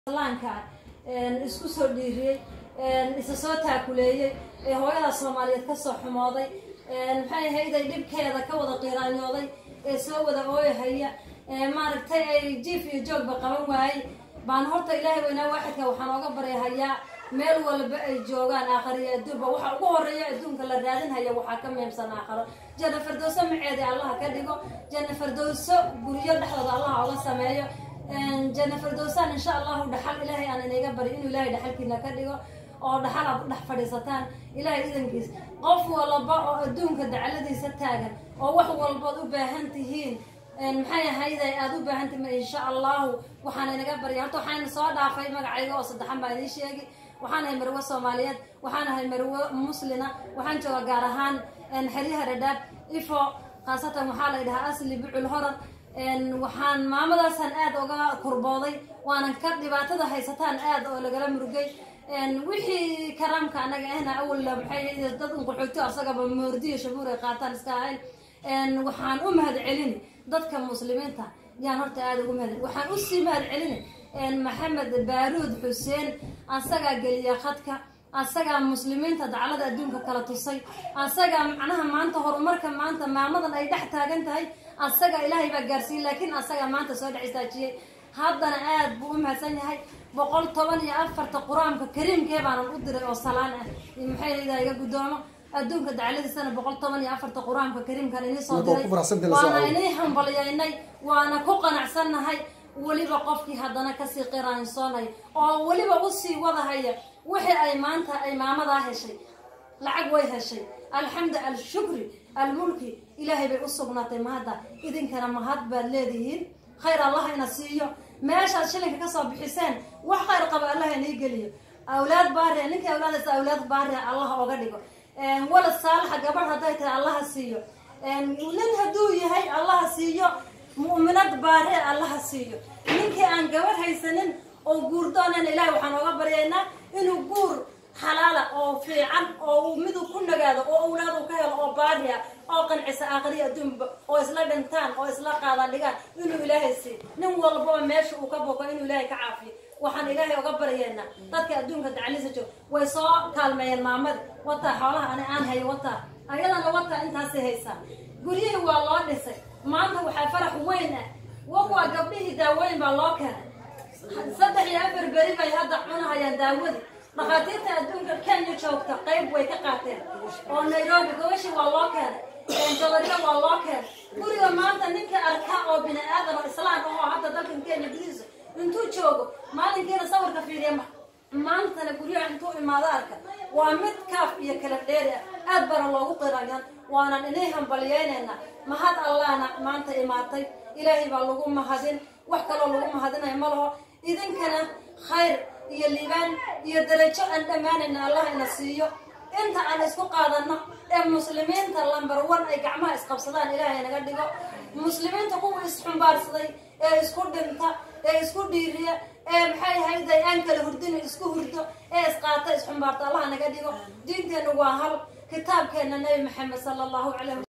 laanka isku soo dhiiriyey isa soo taakuleeyey ee hooyada soomaaliyeed kasoo xumooday maxay ahayday dhibkeeda ka wada qiiraanyooday ee soo wada ooyahaya maaragtay ay jiif iyo joogba qaban waayey baan horta ilaahay weynaa waaxidka waxaan ooga baryahayaa meel walba ay joogaan aakhariyo adduunba waxa ugu horeeya adduunka la raadinhaya waxaa ka muhiimsan aakharo janna fardowso maceedi allaha ka dhigo janna fardowso guryo dhexdooda allaha oga sameeyo janna fardowsaan insha allahu dhaxal ilaahay aan inaga bari inuu ilaahay dhaxalkiina ka dhigo oo dhaxal aad u dhex fadhiisataan ilaahay idankiis qof walba oo adduunka dacaladiisa taagan oo wax walbood u baahan tihiin maxay ahayday aada u baahan tihiin insha allahu waxaan inaga barya horta waxaan soo dhaafay magacayga oo saddexan baa idiin sheegi waxaan ahay marwe soomaaliyeed waxaan ahay marwe muslina waxaan jooga gaar ahaan xeryaha dhadhaab ifo khaasatan waxaa la dhahaa asli bucul horar waxaan maamadaasaan aada uga kurbooday waanan ka dhibaatada haysataan aada oo lagala murugay wixii karaamka anaga ahna awalla maxay dad unqaxoogto asagaba moordiyo shabuur ay qaataan iska ahayn waxaan u mahad celini dadka muslimiinta yaan horta aada ugu mahad waxaan usii mahad celini maxamed baaruud xuseen asagaa geliya khadka asagaa muslimiinta daclada adduunka kala tusay asagaa macnaha maanta horumarka maanta maamadan ay dhex taagan tahay asaga ilaahay baa gaarsiiyey laakiin asagaa maanta soo dhex istaajiyey haddana aada buu u mahadsan yahay boqol toban iyo afarta qur-aanka kariimkee baanan u diray oo salaan ah maxay haydaa iga guddoomo adduunka dacladiisana boqol toban iyo afarta qur-aanka kariimkan inii soo diray waana inii hambalyaynay waana ku qanacsannahay weliba qofkii haddana kasii qiraansoonaya oo weliba usii wadahaya wixii ay maanta ay maamadaa heshay lacag way heshay alxamdu alshukri almulki ilaahay bay u sugnaatay mahadda idinkana mahad baad leedihiin khayr allah ina siiyo meeshaad shilinka kasoo bixiseen wax khayr qaba allah inii geliyo awlaad baaria ninkii awlaadaysa awlaad baaria allah oga dhigo walad saalaxa gabadh hadday tahay allaha siiyo nin hadduu yahay allaha siiyo mu'minad baare allaha siiyo ninkii aan gabadh haysanin oo guurdoonan ilaahay waxaan ooga baryaynaa inuu guur xalaala oo fiican oo miduu ku nagaado oo awlaad uu ka helo oo baariya oo qancisa aakhriya adduunba oo isla dhintaan oo isla qaada dhigaan inuu ilaahay siiyo nin walbaba meesha uu ka boko inuu ilaahay ka caafiyo waxaan ilaahay oga baryaynaa dadka adduunka dacalisa joog way soo kaalmeeyeen maamada wataa xoolaha ani aan hayo wataa ayadana wataa intaasay haysaa guryihii waa loo dhisay maanta waxaa farax weyn ah wakuwa gabdhihii daawooyin baa loo keenay saddex iyo afar beri bay hadda cunahayaan daawadii dhakhaatiirta adduunka kenya joogta qayb way ka qaateen oo nairobi gobashii waa loo keenay jodariya waa loo keenay guriga maanta ninka arka oo bini aadan oo islaan ahoo hadda dalkan kenya gudihiisa intuu joogo maalinkiina sawirka fiiriya maantana guryaha intuu imaado arka waa mid kaaf iyo kala dheeri ah aad bana loogu qirayan waanan inay hambalyeynayna mahad allahna maanta imaatay ilaahay baa lagu mahadin wax kaloo lagu mahadinayo ma laho idinkana khayr iyo liibaan iyo darajo aan dhammaanayna allah ina siiyo inta aan isku qaadano ee muslimiinta lambar one ay gacmaha isqabsadaan ilaahay naga dhigo muslimiinta kuwa isxumbaarsaday ee isku dhinta ee isku dhiiriya ee maxay ahayday aan kala hurdin isku hurdo ee isqaata isxumbaarta allah naga dhigo diinteennu waa hal kitaabkeena nabi maxamed sala allahu calayh